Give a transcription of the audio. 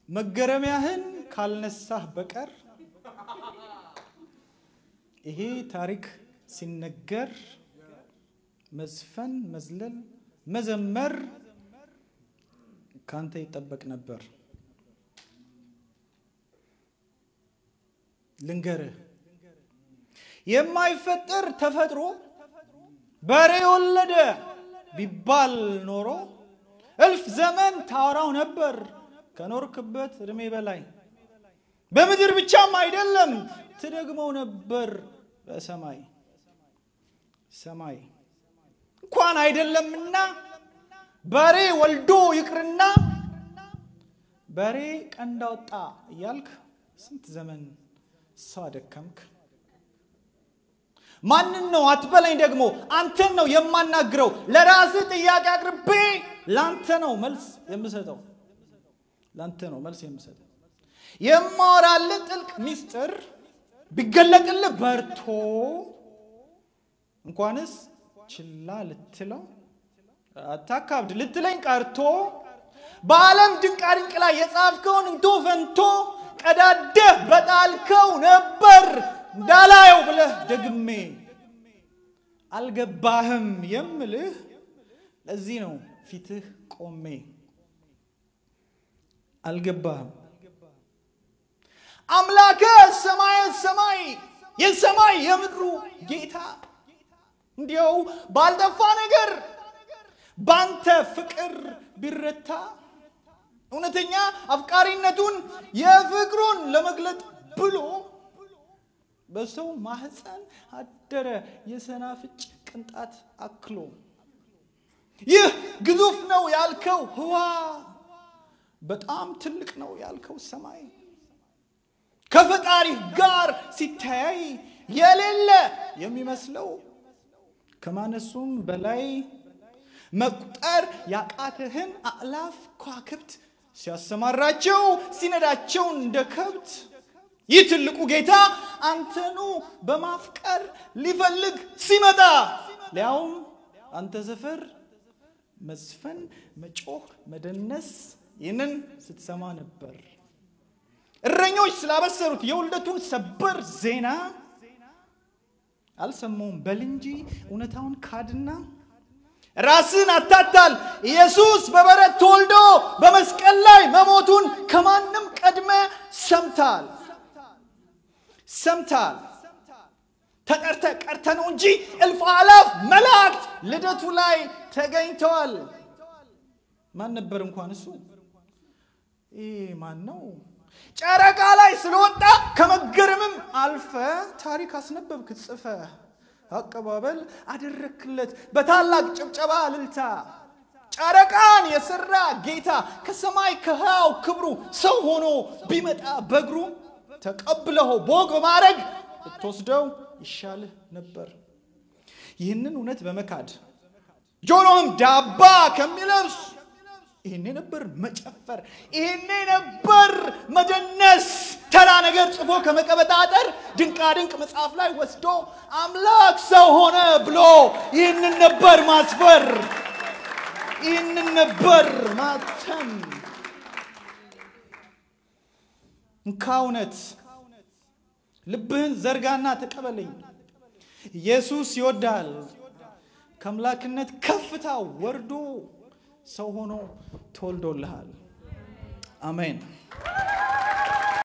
መገረሚያህን ካልነሳህ በቀር ይሄ ታሪክ ሲነገር መዝፈን፣ መዝለል፣ መዘመር ካንተ ይጠበቅ ነበር። ልንገርህ የማይፈጠር ተፈጥሮ በሬ ወለደ ቢባል ኖሮ እልፍ ዘመን ታወራው ነበር ከኖርክበት እድሜ በላይ። በምድር ብቻም አይደለም ትደግመው ነበር በሰማይ ሰማይ እንኳን አይደለምና በሬ ወልዶ ይቅርና በሬ ቀንድ አወጣ እያልክ ስንት ዘመን ሰው አደከምክ። ማንን ነው አትበለኝ። ደግሞ አንተን ነው የማናግረው። ለራስህ ጥያቄ አቅርቤ ለአንተ ነው መልስ የምሰጠው። ለአንተ ነው መልስ የምሰጠው። የማወራልህ ጥልቅ ሚስጥር ቢገለጥልህ በርቶ እንኳንስ ችላ ልትለው አታካብድ ልትለኝ ቀርቶ በዓለም ድንቃድንቅ ላይ የጻፍከውን እንቶ ፈንቶ ቀዳደህ በጣልከው ነበር እንዳላየው ብለህ ደግሜ አልገባህም የምልህ ለዚህ ነው ፊትህ ቆሜ አልገባህም። አምላከ ሰማየ ሰማይ የሰማይ የምድሩ ጌታ እንዲያው ባልጠፋ ነገር ባንተ ፍቅር ቢረታ እውነተኛ አፍቃሪነቱን የፍቅሩን ለመግለጥ ብሎ በሰው ማህፀን አደረ የሰናፍጭ ቅንጣት አክሎ። ይህ ግዙፍ ነው ያልከው ህዋ በጣም ትልቅ ነው ያልከው ሰማይ ከፈጣሪ ጋር ሲተያይ የሌለ የሚመስለው ከማነሱም በላይ መቁጠር ያቃተህን አእላፍ ከዋክብት ሲያሰማራቸው ሲነዳቸው እንደ ከብት ይህ ትልቁ ጌታ አንተኑ በማፍቀር ሊፈልግ ሲመጣ ሊያውም አንተ ሰፈር መዝፈን፣ መጮህ፣ መደነስ ይህንን ስትሰማ ነበር። እረኞች ስላበሰሩት የውልደቱን ሰበር ዜና አልሰማውም በል እንጂ እውነታውን ካድና ራስን አታታል። ኢየሱስ በበረት ተወልዶ በመስቀል ላይ መሞቱን ከማንም ቀድመ ሰምታል ሰምታል። ተጠርተ ቀርተ ነው እንጂ እልፍ አላፍ መላእክት ልደቱ ላይ ተገኝተዋል። ማን ነበር እንኳን እሱ? ይህ ማን ነው? ጨረቃ ላይ ስለወጣ ከመገረምም አልፈ ታሪክ አስነበብክ ጽፈ አቀባበል አደረክለት በታላቅ ጭብጨባ እልልታ። ጨረቃን የሰራ ጌታ ከሰማይ ከህያው ክብሩ ሰው ሆኖ ቢመጣ በእግሩ ተቀብለኸው በወግ በማድረግ ብትወስደው ይሻልህ ነበር። ይህንን እውነት በመካድ ጆሮህም ዳባ ከሚለብስ ይህኔ ነበር መጨፈር፣ ይህኔ ነበር መደነስ። ተራ ነገር ጽፎ ከመቀበጣጠር ድንቃ ድንቅ መጽሐፍ ላይ ወስዶ አምላክ ሰው ሆነ ብሎ ይህንን ነበር ማስፈር፣ ይህንን ነበር ማተም። እንካ እውነት ልብህን ዘርጋና ተቀበለኝ። ኢየሱስ ይወዳል። ከአምላክነት ከፍታ ወርዶ ሰው ሆኖ ተወልዶልሃል። አሜን።